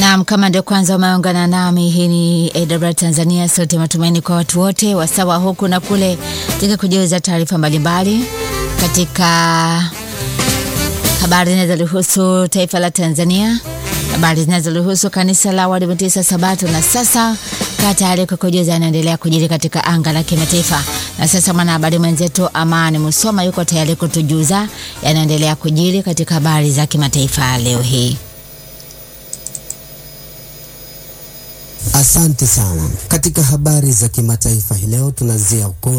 Naam, kama ndio kwanza umeungana nami, hii ni AWR Tanzania, sauti ya matumaini kwa watu wote wasawa huku na kule, katika kujuza taarifa mbalimbali katika habari zinazohusu taifa la Tanzania, habari zinazohusu kanisa la Waadventista Sabato, na sasa kaa tayari kwa kujuza yanaendelea kujiri katika anga la kimataifa. Na sasa mwanahabari mwenzetu Amani Musoma yuko tayari kutujuza yanaendelea kujiri katika habari za kimataifa leo hii. Asante sana. Katika habari za kimataifa hii leo tunazia uko